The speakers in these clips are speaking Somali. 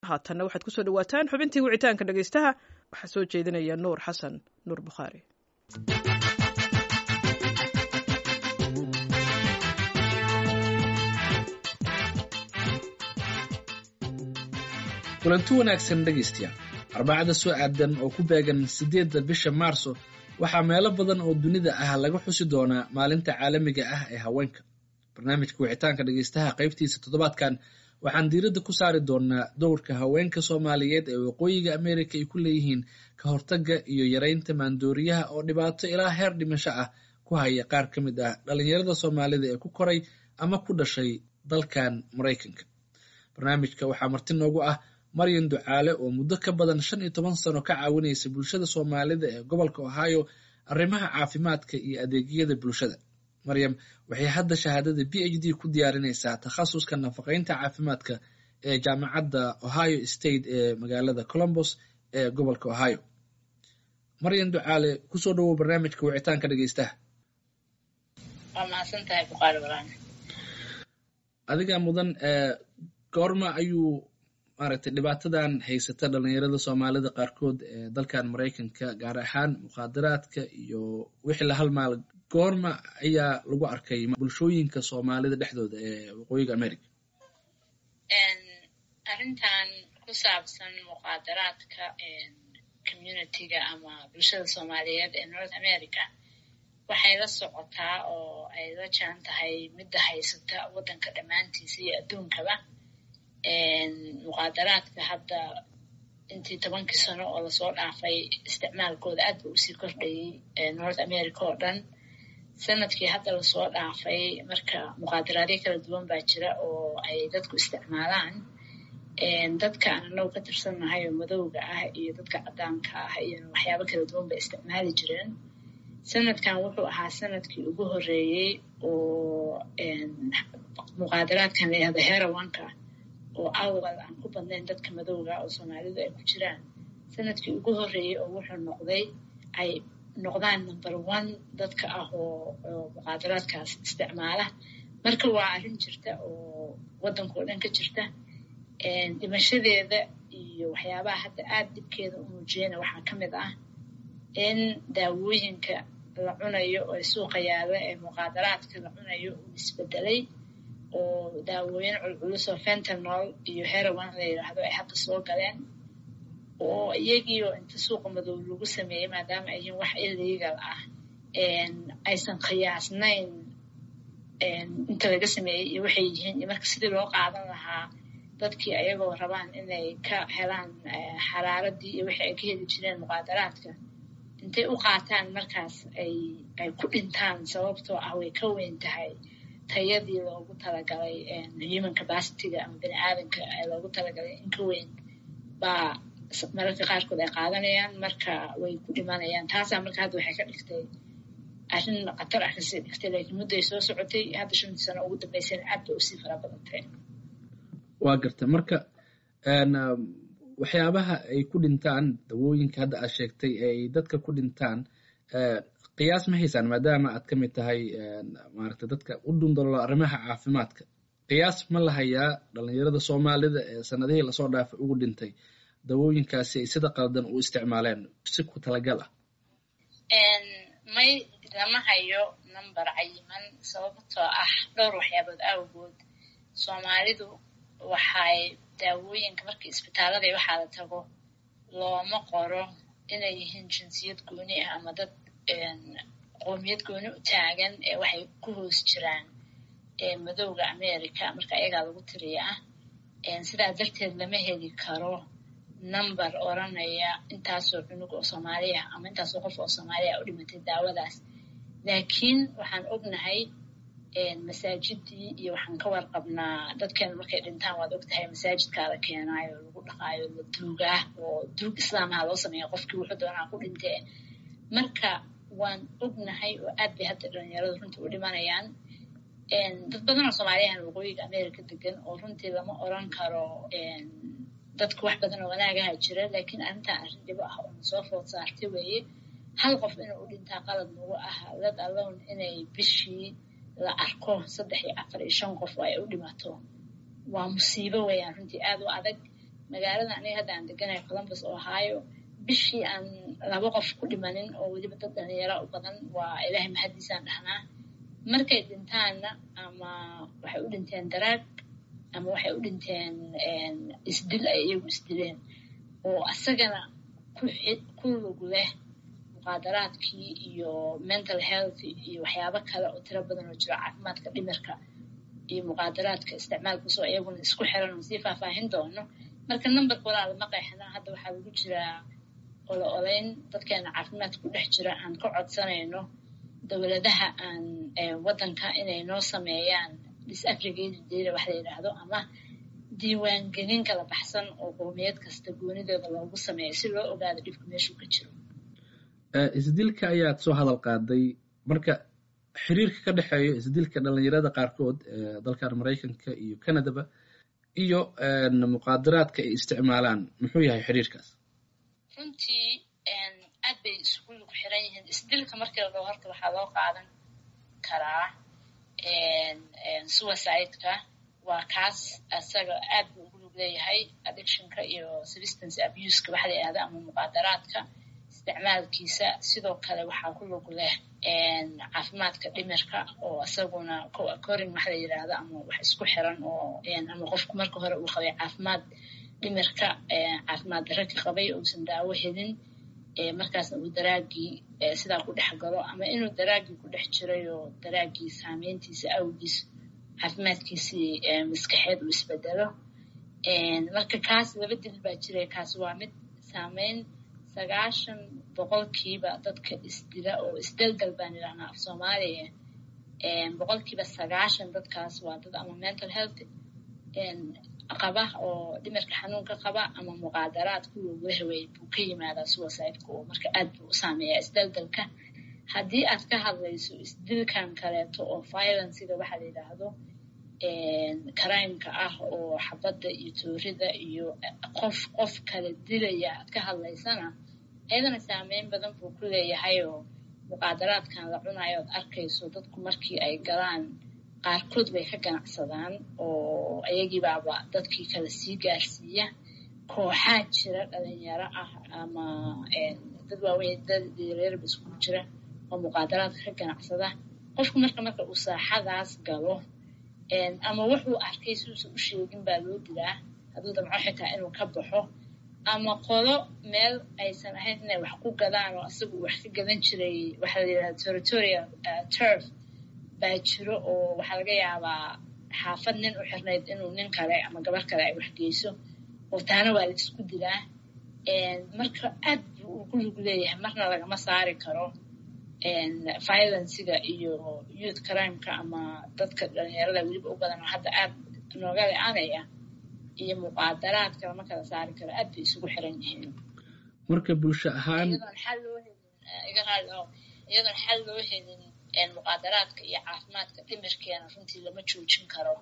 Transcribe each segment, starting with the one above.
haatanna waxaad kusoo dhawaataan xubintii wicitaanka dhegaystaha waxaa soo jeedinaya nuur xasan nuur bukhaari kulanti wanaagsan dhegaystayaal arbacada soo aadan oo ku beegan siddeedda bisha maarso waxaa meelo badan oo dunida ah laga xusi doonaa maalinta caalamiga ah ee haweenka barnaamijka wicitaanka dhegaystaha qaybtiisa toddobaadkan waxaan diiradda ku saari doonaa dowrka haweenka soomaaliyeed ee waqooyiga ameerika ay ku leeyihiin ka hortagga iyo yaraynta maandooriyaha oo dhibaato ilaa heer dhimasho ah ku haya qaar ka mid ah dhallinyarada soomaalida ee ku koray ama ku dhashay dalkan maraykanka barnaamijka waxaa marti noogu ah maryan ducaale oo muddo ka badan shan iyo toban sano ka caawinaysa bulshada soomaalida ee gobolka ohio arrimaha caafimaadka iyo adeegyada bulshada maryam waxay hadda shahaadada b h d ku diyaarinaysaa takhasuska nafaqeynta caafimaadka ee jaamacadda ohio state ee magaalada colombos ee gobolka ohio maryan ducaale kusoo dhawow barnaamijka wicitaanka dhegeystaha adiga mudan goorma ayuu maaragtay dhibaatadan haysata dhalinyarada soomaalida qaarkood ee dalkan maraykanka gaar ahaan mukhaadaraadka iyo wixii la halmaal goorma ayaa lagu arkay bulshooyinka soomaalida dhexdooda ee waqooyiga america arrintan ku saabsan muqaadaraadka communitiga ama bulshada soomaaliyeed ee north america waxay la socotaa oo ay la jaan tahay midda haysata waddanka dhammaantiisa iyo adduunkaba muqaadaraadka hadda intii tobankii sano oo lasoo dhaafay isticmaalkooda aad ba usii kordhayay north america oo dhan sanadkii hadda lasoo dhaafay marka muqaadaraadyo kala duwan baa jira oo ay dadku isticmaalaan dadka aan anagu ka tirsannahay oo madowga ah iyo dadka caddaanka ah iyo waxyaabo kala duwan bay isticmaali jireen sanadkan wuxuu ahaa sanadkii ugu horreeyey oo muqaadaraadkan layihahdo herawanka oo awal aan ku badnayn dadka madowga oo soomaalidu ay ku jiraan sanadkii ugu horreeyey oo wuxuu noqday ay noqdaan number one dadka ah oo muqaadaraadkaas isticmaala marka waa arrin jirta oo waddankao dhan ka jirta dhimashadeeda iyo waxyaabaha hadda aad dhibkeeda u muujiyana waxaa ka mid ah in daawooyinka la cunayo oo suuqa yaalla ee muqaadaraadka la cunayo uu isbedelay oo daawooyin culculus oo fentanol iyo herawan la yidhaahdo ay hadda soo galeen oo iyagiioo inta suuqa madow lagu sameeyey maadaama ay yihiin wax illegal ah aysan khiyaasnayn inta laga sameeyey iyo waxay yihiin iyo marka sidii loo qaadan lahaa dadkii ayagoo rabaan inay ka helaan xaraaradii iyo wixii ay ka heli jireen muqaadaraadka intay u qaataan markaas ay ay ku dhintaan sababtoo ah way ka weyn tahay tayadii loogu talagalay human capacityga ama bini aadanka loogu talagalay in ka weyn baa mararka qaarkood ay qaadanayaan marka way ku dhimanayaan taasaa marka hadda waxay ka dhigtay arrin khatar ah kasii dhigtay laakiin mudday soo socotay hadda shantii sano ugu dambeysana aad bay usii fara badantay waa garta marka waxyaabaha ay ku dhintaan dawooyinka hadda aad sheegtay ay dadka ku dhintaan qiyaas ma haysaan maadaama aad ka mid tahay maaragta dadka u dhundalo arrimaha caafimaadka qiyaas ma la hayaa dhalinyarada soomaalida ee sanadihii lasoo dhaafay ugu dhintay dawooyinkaasi ay sida qaldan u isticmaaleen si ku talagal ah may lama hayo number cayiman sababtoo ah dhowr waxyaabood awgood soomaalidu waxay daawooyinka markii isbitaalada waxaa la tago looma qoro inay yihiin jinsiyad gooni ah ama dad qoomiyad gooni u taagan ee waxay ku hoos jiraan madowga america marka ayagaa lagu tiriya ah sidaa darteed lama heli karo number oranaya intaasoo cunug oo soomaaliya ama intaasoo qof oo soomaaliya u dhimatay daawadaas laakiin waxaan ognahay masaajidii iyo waxaan ka warqabnaa dadkeena markay dhintaan waad ogtahay masaajidkaa la keenaayo lagu dhaqaayo la duugaa oo duug islaamaha loo sameeya qofkii wuxuu doonaa ku dhintee marka waan ognahay oo aad bay hadda dhalinyaradu runtii u dhimanayaan dad badan oo soomaaliyahan waqooyiga america degan oo runtii lama oran karo dadku wax badan oo wanaagaha jira laakiin arrintan arrin dhibo ah oo nasoo food saartay weeye hal qof inuu u dhintaa qalad nagu ah let alone inay bishii la arko saddex iyo afar iyo shan qof oo ay u dhimato waa musiibo weeyaan runtii aad u adag magaalada aniga hadda aan deganahay columbus ohio bishii aan laba qof ku dhimanin oo weliba dad dhalinyaro u badan waa ilaahay maxadiisaan dhahnaa markay dhintaanna ama waxay u dhinteen daraag ama waxay u dhinteen isdil ay iyagu isdileen oo asagana ku lug leh muqaadaraadkii iyo mental health iyo waxyaabo kale oo tiro badan oo jiro caafimaadka dhimirka iyo muqaadaraadka isticmaalkiisoo iyaguna isku xiran oo sii faahfaahin doono marka numberka walaa lama qeexna hadda waxaa lagu jiraa olo oleyn dadkeena caafimaadka ku dhex jira aan ka codsanayno dowladaha aan waddanka inay noo sameeyaan disaggregated data wax la yidhaahdo ama diiwaangelin kala baxsan oo qowmiyad kasta goonidooda loogu sameeyo si loo ogaado dhibka meeshuu ka jiro isdilka ayaad soo hadal qaaday marka xiriirka ka dhexeeya isdilka dhalinyarada qaarkood ee dalkan maraykanka iyo canadaba iyo muqaadaraadka ay isticmaalaan muxuu yahay xiriirkaas runtii aad bay isugu lug xiran yihiin isdilka markii la dhao horta waxaa loo qaadan karaa suicide-ka waa kaas asaga aad buu ugu lug leeyahay addictionka iyo substance abuseka waxa la yidhahda ama muqaadaraadka isticmaalkiisa sidoo kale waxaa ku lug leh caafimaadka dhimirka oo isaguna co-occurring waxa la yidhaahda ama wax isku xiran oo ama qofku marka hore uu qabay caafimaad dhimirka caafimaad darro ka qabay uusan daawo helin markaasna uu daraagii sidaa ku dhex galo ama inuu daraagii ku dhex jiray oo daraagii saameyntiisa awgiis caafimaadkiisii maskaxeed uu isbedelo marka kaas laba dil baa jiray kaas waa mid saameyn sagaashan boqolkiiba dadka isdila oo isdelgal baan idhahnaa af soomaaliya boqolkiiba sagaashan dadkaas waa dad ama mental health qaba oo dhimirka xanuunka qaba ama muqaadaraad kuwa wehwey buu ka yimaadaa suicide-ka oo marka aad buu u saameeyaa isdelgalka haddii aad ka hadlayso isdilkan kaleeto oo violenciga waxa la yidhaahdo crimeka ah oo xabadda iyo toorida iyo qof qof kala dilaya aad ka hadlaysana iyadana saameyn badan buu ku leeyahay oo muqaadaraadkan la cunayo ood arkayso dadku markii ay galaan qaarkood bay ka ganacsadaan oo iyagiibaaba dadkii kala sii gaarsiiya kooxaa jira dhalinyaro ah ama dad waaweyn dad yaryarba iskugu jira oo muqaadaraadka ka ganacsada qofku marka marka uu saaxadaas galo ama wuxuu arkay siuusan u sheegin baa loo dilaa hadduu damco xitaa inuu ka baxo ama qolo meel aysan ahayn inay wax ku gadaan oo isagu wax ka gadan jiray waxa la yidhahda territorial turf baa jiro oo waxaa laga yaabaa xaafad nin u xirnayd inuu nin kale ama gabar kale ay waxgeyso oo taana waa la isku dilaa marka aad buu ugu lug leeyahay marna lagama saari karo violenciga iyo youth crimeka ama dadka dhalinyarada weliba u badan oo hadda aad nooga le-anaya iyo muqaadaraadka lama kala saari karo aad bay isugu xiran yihiin marka bulsho ahaan iyadoon xal loo helin iga raali oo iyadoon xal loo helin muqaadaraadka iyo caafimaadka dhimirkeena runtii lama joojin karo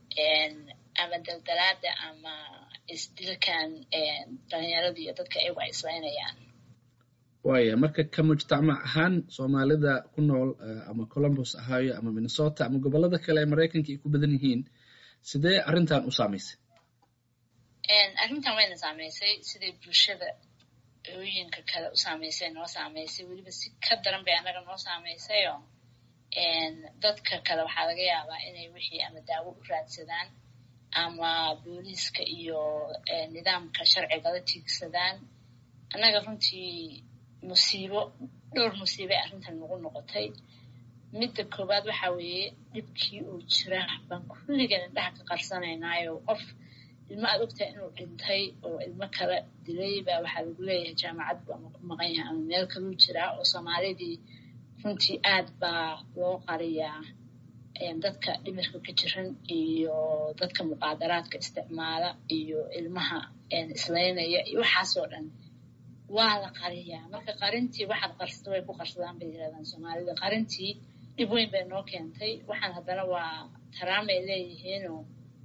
ama daldalaada ama isdilkan dhalinyarada iyo dadka ayagu ay islaynayaan waaya marka ka mujtamac ahaan soomaalida ku nool ama columbus ahaayo ama minnesota ama gobolada kale ee maraykanka ay ku badan yihiin sidee arrintan u saamaysay arrintan wayna saamaysay siday bulshada ooyinka kale u saamaysay noo saamaysay weliba si ka daran bay annaga noo saamaysayoo dadka kale waxaa laga yaabaa inay wixii ama daawo u raadsadaan ama booliiska iyo nidaamka sharciga la tiigsadaan annaga runtii musiibo dhowr musiibay arrintan nagu noqotay midda koowaad waxaa weeye dhibkii uu jira baan kulligan indhaha ka qarsanaynaayo qof ilmo aad ogtahay inuu dhintay oo ilmo kala dilay baa waxaa lagu leeyahay jaamacad bu ama ku maqan yahay ama meel kaluu jiraa oo soomaalidii runtii aad baa loo qariyaa dadka dhimirka ka jiran iyo dadka muqaadaraadka isticmaala iyo ilmaha islaynaya iyo waxaasoo dhan waa la qariyaa marka qarintii waxaad qarsato way ku qarsadaan bay yirahdaan soomaalida qarintii dhib weyn bay noo keentay waxaan haddana waa taraamay leeyihiinoo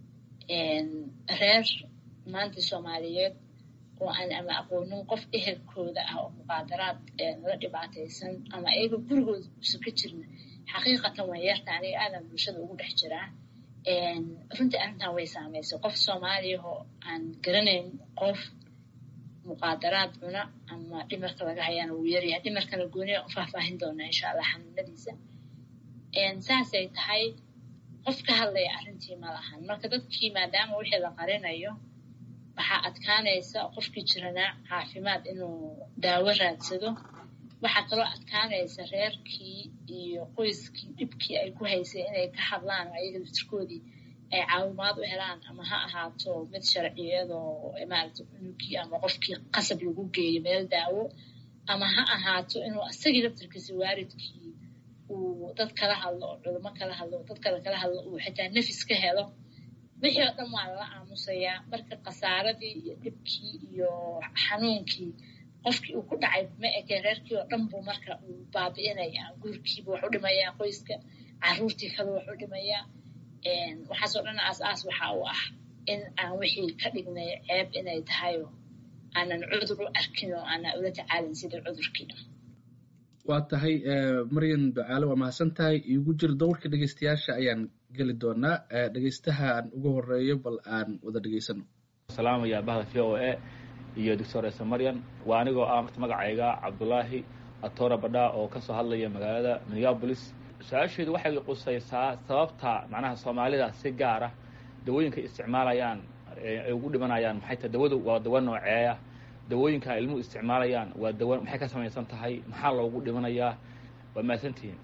reer maanta soomaaliyeed oo aan ama aqoonin qof ehelkooda ah oo muqaadaraad la dhibaataysan ama iyaga gurigooda uusan ka jirin xaqiiqatan waa yeerta aniga aadan bulshada ugu dhex jiraa runtii arrintan way saameysay qof soomaaliyahoo aan garanayn qof muqaadaraad cuna ama dhimarka laga hayaana wuu yaryahay dhimarkana gooniya u faahfaahin doonaa insha allah xanuunadiisa saasay tahay qof ka hadlaya arrintii ma lahan marka dadkii maadaama wixii la qarinayo waxaa adkaanaysa qofkii jiranaa caafimaad inuu daawo raadsado waxaa kaloo adkaanaysa reerkii iyo qoyskii dhibkii ay ku haysay inay ka hadlaan ayaga laftirkoodii ay caawimaad u helaan ama ha ahaato mid sharciyadoo maaragta cunugii ama qofkii qasab lagu geeyo meel daawo ama ha ahaato inuu isagii laftirkiisa waalidkii uu dad kala hadlo oo culimo kala hadlo dad kale kala hadlo uu xitaa nafis ka helo wixii oo dhan waa lala aamusayaa marka khasaaradii iyo dhibkii iyo xanuunkii qofkii uu ku dhacay ma eke reerkii oo dhan buu marka uu baabi'inayaa guurkiiba wax u dhimayaa qoyska caruurtii kale wax u dhimayaa waxaasoo dhan aas-aas waxa uu ah in aan wixii ka dhignay ceeb inay tahayo aanan cudur u arkin oo aanan ula tacaalin sidii cudurkii waa tahay maryan ducaale waa mahadsan tahay iigu jir dowrka dhegeystayaasha ayaan geli doonaa dhegeystaha aan ugu horeeyo bal aan wada dhegeysano salaamaya bahda v o a iyo doctor ese maryan waa anigoo ah marta magacayga cabdulaahi atora badha oo kasoo hadlaya magaalada minneabolis su-aasheedu waxay qusaysaa sababta macnaha soomaalida si gaar ah dawooyinka isticmaalayaan ay ugu dhimanayaan maxay tahay dawadu waa dawo nooceeya dawooyinka ilmuhu isticmaalayaan waa dawo maxay ka samaysan tahay maxaa loogu dhimanayaa waa mahadsantihiin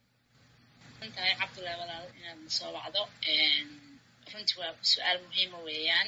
tahay cabdullahi walaal inaad soo wacdo runtii waa su-aal muhiima weeyaan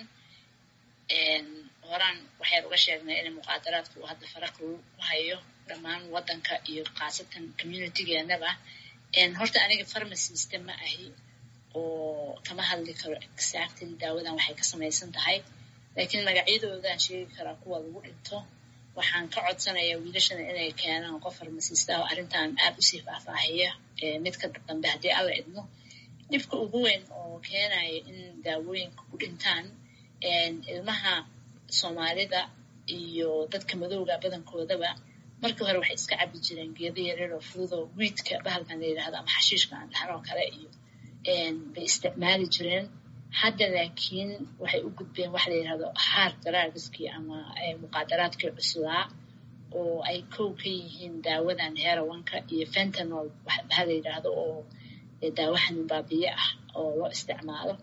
horaan waxaynu uga sheegnay in muqaadaraadka uu hadda faraq lagu hayo dhammaan waddanka iyo khaasatan communitygeenaba horta aniga pharmacista ma ahi oo kama hadli karo exactly daawadan waxay ka samaysan tahay laakiin magacyadoodaan sheegi karaa kuwa lagu dhinto waxaan ka codsanayaa wiilashana inay keenaan qof farmasista oo arrintan aad usii faahfaahiya midka dambe haddii alla idmo dhibka ugu weyn oo keenaya in daawooyinka ku dhintaan ilmaha soomaalida iyo dadka madowga badankoodaba markii hore waxay iska cabi jireen geeda yareer oo fududoo wiidka bahalkan la yidhahdo ama xashiishka aan dhahanoo kale iyo bay isticmaali jireen hadda laakiin waxay u gudbeen waxa la yidhahdo hard drugskii ama muqaadaraadkii cuslaa oo ay kow ka yihiin daawadan herawanka iyo fentanol ha la yidhaahdo oo daawo xanuun baabiye ah oo loo isticmaalo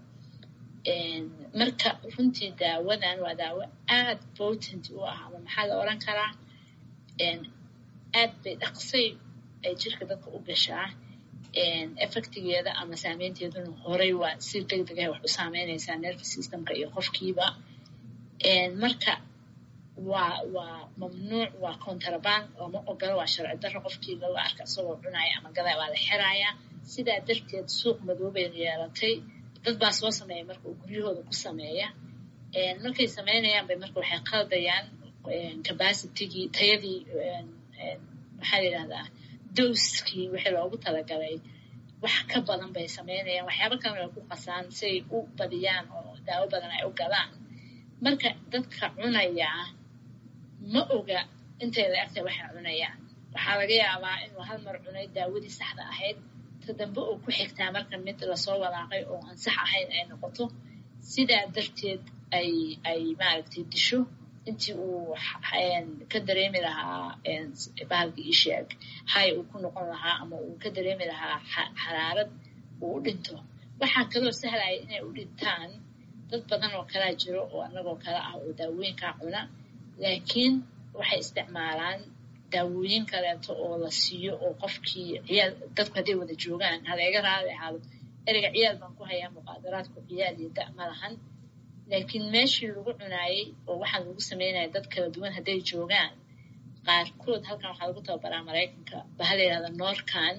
marka runtii daawadan waa daawo aad potent u ah ama maxaa la odran karaa aad bay dhaqsay ay jirka dadka u gashaa effectigeeda ama saameynteeduna horay waa si deg deg ah wax u saameynaysaa nerve systemka iyo qofkiiba marka waa waa mamnuuc waa contraband ooma ogolo waa sharci darro qofkii laga arka isagoo cunaya ama gadaa waa la xirayaa sidaa darteed suuq madoobay yeelatay dad baa soo sameeya marka uu guryahooda ku sameeya markay sameynayaan bay marka waxay qaldayaan capacitigii tayadii maxaa la yidhahdaa dowskii wixii loogu talagalay wax ka badan bay sameynayaan waxyaaba kalena way ku qasaan siay u badiyaan oo daawo badan ay u gadaan marka dadka cunayaa ma oga intay la egtay waxay cunayaan waxaa laga yaabaa inuu hal mar cunay daawadii saxda ahayd ta dambe oo ku xigtaa marka mid lasoo walaaqay oo aan sax ahayn ay noqoto sidaa darteed ay ay maaragtay disho intii uu ka dareemi lahaa bahalka isheeg hay uu ku noqon lahaa ama uu ka dareemi lahaa xaraarad uu u dhinto waxaa kaloo sahlaya inay u dhintaan dad badan oo kalaa jiro oo annagoo kale ah oo daawooyinkaa cuna laakiin waxay isticmaalaan daawooyin kaleeto oo la siiyo oo qofkii ciyaal dadku hadday wada joogaan haleega raali ahaado ereyga ciyaal baan ku hayaa muqaadaraadku ciyaal iyo da ma lahan laakiin meeshii lagu cunaayey oo waxaan lagu sameynaya dad kala duwan hadday joogaan qaarkood halkan waxaa lagu tababaraa maraykanka baha la yidhahda norkan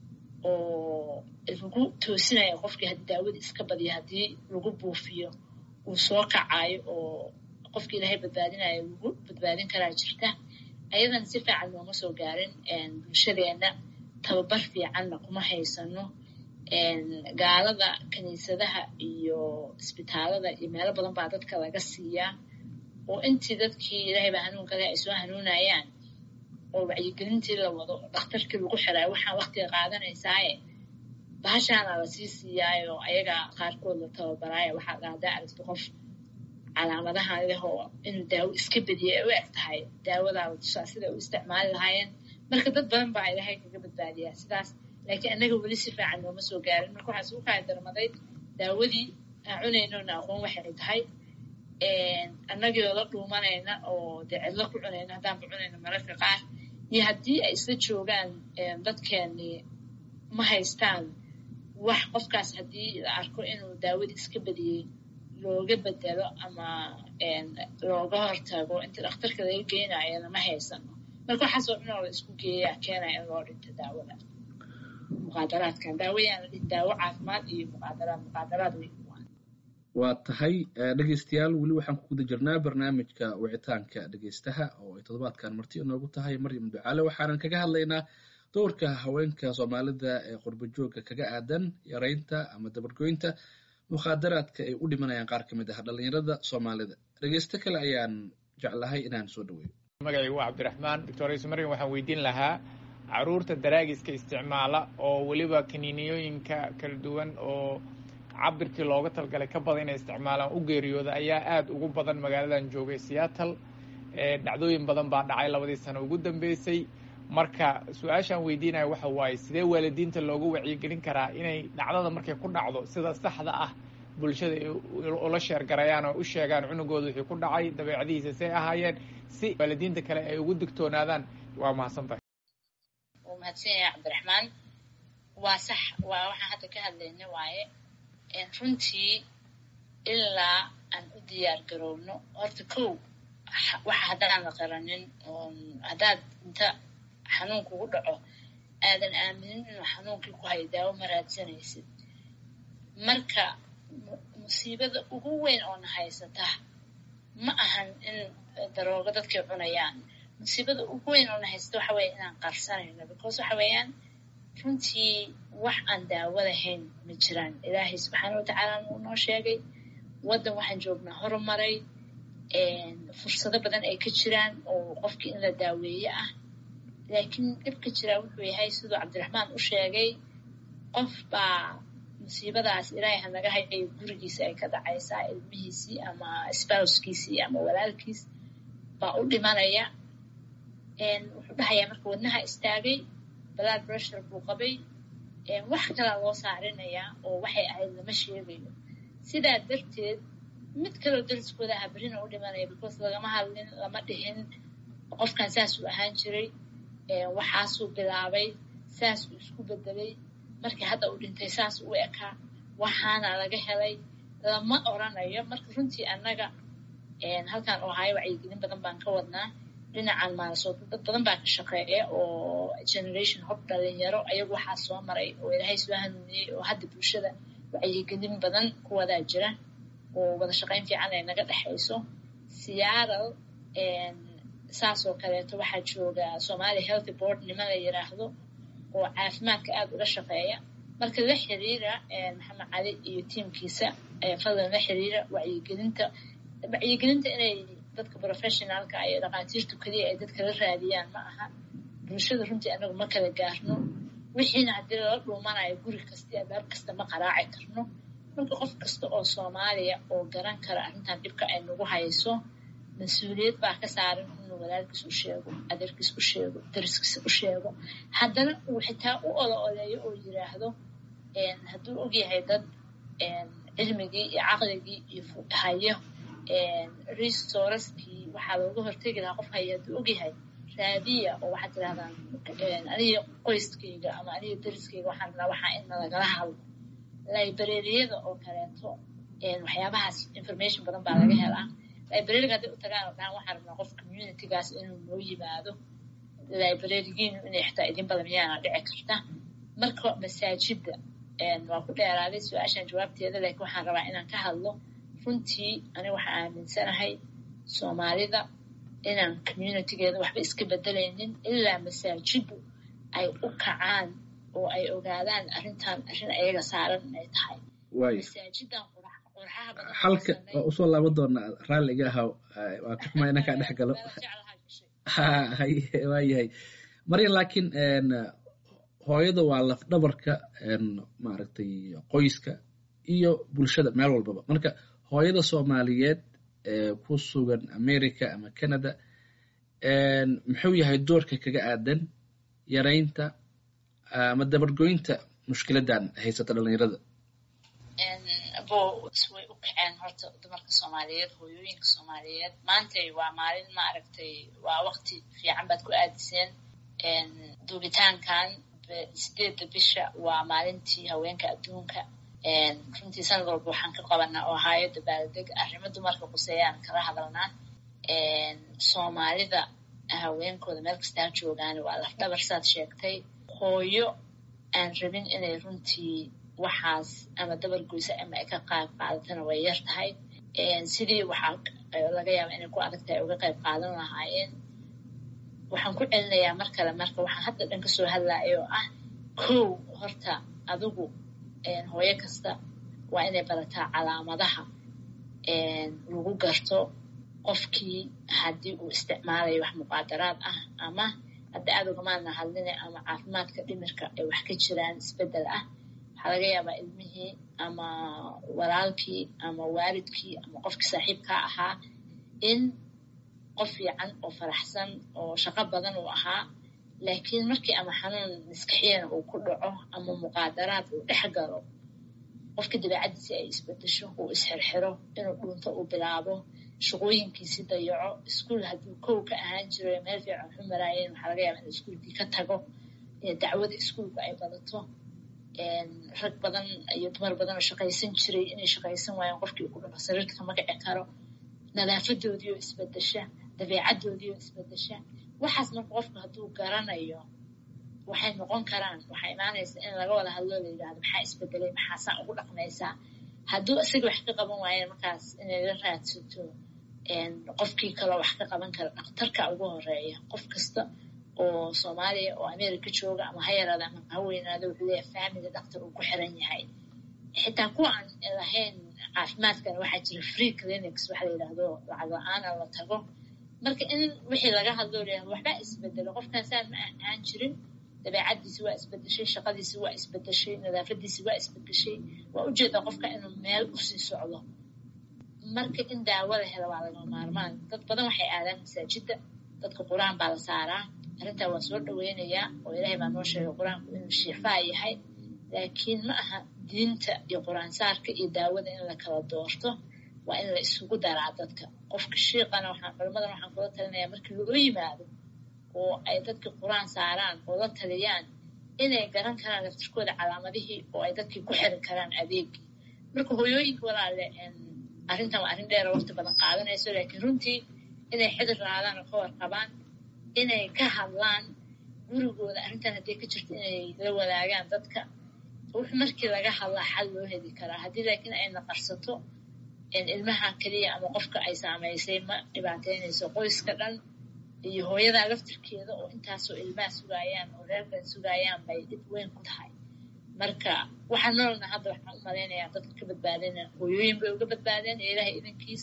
oo lagu toosinaya qofkii haddii daawadii iska badiyo haddii lagu buufiyo uu soo kacayo oo qofkii ilaahay badbaadinayo lagu badbaadin karaa jirta ayadan si fiican looma soo gaarin bulshadeenna tababar fiicanna kuma haysano gaalada kiniisadaha iyo isbitaalada iyo meelo badan baa dadka laga siiyaa oo intii dadkii ilaahay baa hanuunka leh ay soo hanuunayaan oo wacyigelintii la wado dhakhtarkii lagu xiraayo waxaan waktiga qaadanaysaaye bahashaana lasii siiyaayo ayaga qaarkood la tababaraayo waxaa dhahdaa aragti qof calaamadahan leh oo inuu daawo iska bediyay ay u eg tahay daawadaaba tusaa siday u isticmaali lahaayeen marka dad badan baa ilaahay kaga badbaadiyaa sidaas laakiin annaga weli si fiican nooma soo gaarin marka waxaa isugu kaya darmaday daawadii aan cunaynona aqoon waxay tahay annagoo la dhuumanayna oo dee cidlo ku cunayna haddaanba cunayna mararka qaar iyo haddii ay isla joogaan dadkeeni ma haystaan wax qofkaas haddii la arko inuu daawadii iska badiyey looga bedelo ama looga hortago inta dhakhtarka laga geynaayana ma haysano marka waxaasoo dhan oo la isku geeyaa keenaya in loo dhinto daawada muqaadaraadkan daawayaan la dhihin daawo caafimaad iyo muqaadaraad muqaadaraad wey waa tahay dhegeystayaal weli waxaan ku guda jirnaa barnaamijka wicitaanka dhegeystaha oo ay toddobaadkan marti inoogu tahay maryam ducaale waxaanan kaga hadlaynaa doorka haweenka soomaalida ee qurbo joogga kaga aadan yaraynta ama dabargoynta mukhaadaraadka ay u dhimanayaan qaar ka mid ah dhallinyarada soomaalida dhegeysto kale ayaan jeclahay inaan soo dhaweeyo magacaygu waa cabdiraxmaan doctor isu maryam waxaan weydiin lahaa caruurta daraagiska isticmaala oo weliba kaniiniyooyinka kala duwan oo cabirkii looga talgalay ka badan inay isticmaalaan u geeriyooda ayaa aada ugu badan magaaladan joogay seattle dhacdooyin badan baa dhacay labadii sano ugu dambeysay marka su-aashaan weydiinaya waxa waaye sidee waalidiinta loogu wacyigelin karaa inay dhacdada markay ku dhacdo sida saxda ah bulshada ay ula sheergarayaan oo u sheegaan cunugooda wixii ku dhacay dabeecadihiisa say ahaayeen si waalidiinta kale ay ugu digtoonaadaan waa mahadsantahay wuu mahadsan yahay cabdiraxmaan waa sax waa waxaan hadda ka hadlayna waaye runtii ilaa aan u diyaar garowno horta kow waxa haddaan la qaranin haddaad inta xanuun kugu dhaco aadan aaminin inuu xanuunkii ku hayo daawo ma raadsanaysid marka musiibada ugu weyn oo na haysata ma ahan in daroogo dadkay cunayaan musiibada ugu weyn oo na haysata waxa weeye inaan qarsanayno because waxa weeyaan runtii wax aan daawo lahayn ma jiraan ilaahay subxaana watacaala uu noo sheegay waddan waxaan joognaa horumaray fursado badan ay ka jiraan oo qofkii in la daaweeye ah laakiin dhibka jiraa wuxuu yahay siduu cabdiraxmaan u sheegay qof baa musiibadaas ilaahay hanaga hayayo gurigiisa ay ka dhacaysaa ilmihiisii ama spouskiisii ama walaalkiis baa u dhimanaya wuxuu dhahayaa marka wadnaha istaagay blood pressure buu qabay wax kalaa loo saarinayaa oo waxay ahayd lama sheegayo sidaa darteed mid kaloo dariskooda aha berina u dhimanaya because lagama hadlin lama dhihin qofkan saasuu ahaan jiray waxaasuu bilaabay saasuu isku bedelay markii hadda uu dhintay saas u ekaa waxaana laga helay lama oranayo marka runtii annaga halkan oo ahayo wacyigelin badan baan ka wadnaa dhinacan maalasooda dad badan baa ka shaqeeya oo generation hob dhalinyaro ayagu waxaa soo maray oo ilaahay soo hanuuniyey oo hadda bulshada wacyigelin badan ku wadaa jira oo wada shaqayn fiican ay naga dhexayso seattle saasoo kaleeto waxaa jooga somalia healthy board niman la yiraahdo oo caafimaadka aada uga shaqeeya marka la xiriira maxamed cali iyo tiimkiisa fadlan la xiriira wacyigelinta wacyigelinta inay dadka professionaalka iyo dhaqaatiirtu keliya ay dadka la raadiyaan ma aha bulshada runtii anagu ma kala gaarno wixiina haddii lala dhuumanayo guri kasta iyo albaab kasta ma qaraaci karno marka qof kasta oo soomaaliya oo garan kara arrintan dhibka ay nagu hayso mas-uuliyad baa ka saaran inuu walaalkiis u sheego adeerkiis u sheego dariskiisa u sheego haddana uu xitaa u ola oleeyo oo yiraahdo hadduu ogyahay dad cilmigii iyo caqligii iyo hayo resourcekii waxaa looga hortegi lahaa qof haya hadduu ogyahay raadiya oo waxaad tirahdaan aniga qoyskayga ama aniga dariskayga waxaan rabnaa waxaa in nalagala hadlo librariyada oo kaleeto waxyaabahaas information badan baa laga helaa librariga hadday u tagaan oo dhahan waxaan rabnaa qof communitygaas inuu noo yimaado librarigiinu inay xitaa idin badan miyaana dhici karta marka masaajidda waa ku dheeraaday su-aashan jawaabteeda laakiin waxaan rabaa inaan ka hadlo runtii aniga waxaan aaminsanahay soomaalida inaan communitygeeda waxba iska bedelaynin ilaa masaajiddu ay u kacaan oo ay ogaadaan arrintan arrin ayaga saaran inay tahay masaajidan qurxaha badan xalka waa usoo laaban doonaa raalliga ahaw waa ka xumaa inaan kaa dhex galo waa yahay maryan laakiin hooyada waa lafdhabarka maaragtay qoyska iyo bulshada meel walbaba marka hooyada soomaaliyeed ee ku sugan america ama canada muxuu yahay doorka kaga aadan yaraynta ama dabargoynta mushkiladan haysata dhalinyarada bo way u kaceen horta dumarka soomaaliyeed hooyooyinka soomaaliyeed maantay waa maalin maaragtay waa wakti fiican baad ku aadiseen duubitaankan sideedda bisha waa maalintii haweenka adduunka runtii sanad walba waxaan ka qabanaa oo ahaayo dabaaldeg arrimo dumarka quseeyaan kala hadalnaa soomaalida haweenkooda meel kastaa joogaan waa lafdhabar saad sheegtay hooyo aan rabin inay runtii waxaas ama dabar goysa ama ay ka qayb qaadatana way yar tahay sidii waxaa laga yaaba inay ku adag tahay uga qayb qaadan lahaayeen waxaan ku celinayaa mar kale marka waxaan hadda dhan kasoo hadlaya oo ah kow horta adigu hooyo kasta waa inay barataa calaamadaha lagu garto qofkii haddii uu isticmaalayo wax muqaadaraad ah ama hadda aad ugamaadna hadline ama caafimaadka dhimirka ay wax ka jiraan isbeddel ah waxaa laga yaabaa ilmihii ama walaalkii ama waalidkii ama qofkii saaxiibkaa ahaa in qof fiican oo faraxsan oo shaqo badan uu ahaa laakiin markii ama xanuun maskaxiyana uu ku dhaco ama muqaadaraad uu dhex galo qofka dabeecaddiisi ay isbedesho uu isxirxiro inuu dhuunto uu bilaabo shaqooyinkiisi dayaco iskuol hadduu kow ka ahaan jiro meel fiican waxu maraayeen waxaa laga yaaba in iskuolkii ka tago dacwada iskuolka ay badato rag badan iyo dumar badan oo shaqaysan jiray inay shaqaysan waayeen qofkii ku dhaco sariirta kama kici karo nadaafadoodii oo isbedesha dabeecaddoodii oo isbedesha waxaas marka qofku hadduu garanayo waxay noqon karaan waxaa imaanaysa in laga wada hadloo la yidhahdo maxaa isbedelay maxaasaa ugu dhaqmaysaa hadduu isaga wax ka qaban waayeen markaas inay la raadsato qofkii kaloo wax ka qaban kara dhakhtarka ugu horeeya qof kasta oo soomaaliya oo america jooga ama ha yaraada ama ha weynaado wuxuu leeyahay family dhaktar uu ku xiran yahay xitaa kuwa aan lahayn caafimaadkana waxaa jira free clinics waxa la yidhahdo lacag la-aana la tago marka in wixii laga hadloo leeyahay waxbaa isbedelo qofkan saan ma ahaan jirin dabeecaddiisi waa isbedeshay shaqadiisi waa isbedeshay nadaafadiisi waa isbedeshay waa ujeedaa qofka inuu meel usii socdo marka in daawo la helo waa laga maarmaan dad badan waxay aadaan masaajidda dadka qur-aan baa la saaraa arrintaa waa soo dhaweynayaa oo ilaahay baa noo sheegay qur-aanku inuu shifaa yahay laakiin ma aha diinta iyo qur-aansaarka iyo daawada in la kala doorto waa in la isugu daraa dadka qofka shiiqana waxaan culimmadan waxaan kula talinayaa markii loo yimaado oo ay dadka qur-aan saaraan oo la taliyaan inay garan karaan laftirkooda calaamadihii oo ay dadkii ku xirin karaan adeegii marka hooyooyinka walaale arrintan waa arrin dheera waqti badan qaadanayso laakiin runtii inay xidir raadaan oo ka warqabaan inay ka hadlaan gurigooda arrintan hadday ka jirto inay la wadaagaan dadka wux markii laga hadlaa xal loo heli karaa haddii laakiin ay naqarsato ilmaha keliya ama qofka ay saamaysay ma dhibaateynayso qoyska dhan iyo hooyadaa laftirkeeda oo intaasoo ilmaha sugaayaan oo reerkan sugaayaan bay dhib weyn ku tahay marka waxaan noolna hadda waxaan u malaynayaa dadka ka badbaadina hooyooyin bay uga badbaadeen ee ilaahay idankiis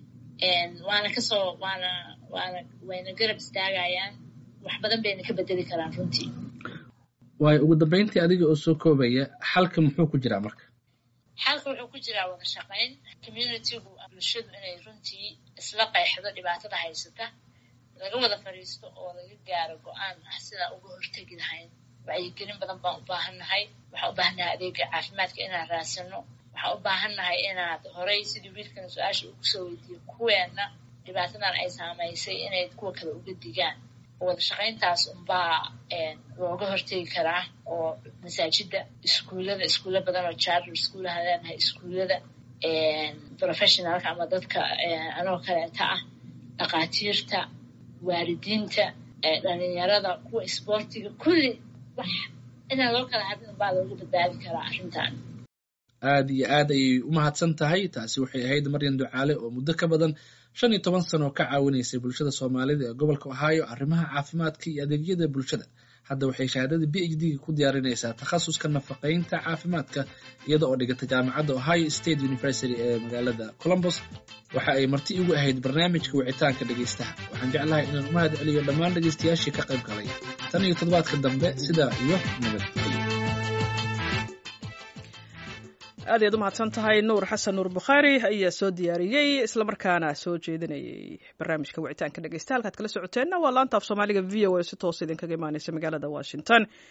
waana kasoo waana waana wayna garab istaagayaan wax badan bayna ka bedeli karaan runtii waayo ugu dambeyntii adiga oo soo koobaya xalka muxuu ku jiraa marka xalka wuxuu ku jiraa wada shaqayn communitygu bulshadu inay runtii isla qeexdo dhibaatada haysata laga wada fadhiisto oo laga gaaro go-aan ah sidaa uga hortegi lahayn wacyigelin badan baan u baahannahay waxaan u baahannahay adeega caafimaadka inaan raadsano waxaan u baahannahay inaad horay sidii wiilkana su-aasha ugu soo weydiiyo kuweenna dhibaatadan ay saamaysay inay kuwa kale uga digaan wada shaqayntaas unbaa looga hortegi karaa oo masaajida iskuullada iskuulla badan oo charter iskuulaha leenahay iskuullada professionalka ama dadka anoo kaleeta ah dhakhaatiirta waalidiinta dhalinyarada kuwa isboortiga kulli wax inaan loo kala hadin unbaa looga badbaadi karaa arrintan aad iyo aad ayay u mahadsan tahay taasi waxay ahayd maryan ducaale oo muddo ka badan shan iyo toban sano ka caawinaysay bulshada soomaalida ee gobolka ohio arrimaha caafimaadka iyo adeegyada bulshada hadda waxay shahaadada b h d-ga ku diyaarinaysaa takhasuska nafaqaynta caafimaadka iyada oo dhigata jaamacadda ohio state university ee magaalada colombos waxa ay marti igu ahayd barnaamijka wicitaanka dhegaystaha waxaan jeclahay inaan u mahad celiyo dhammaan dhegaystayaashii ka qayb galay tan iyo toddobaadka dambe sidaa iyo nabadgelyo aad ayaad u mahadsan tahay nuur xasan nuur bukhaari ayaa soo diyaariyey islamarkaana soo jeedinayay barnaamijka wicitaanka dhegeysta halkaad kala socoteenna waa laanta af soomaaliga v o a si toos idinkaga imaaneysa magaalada washington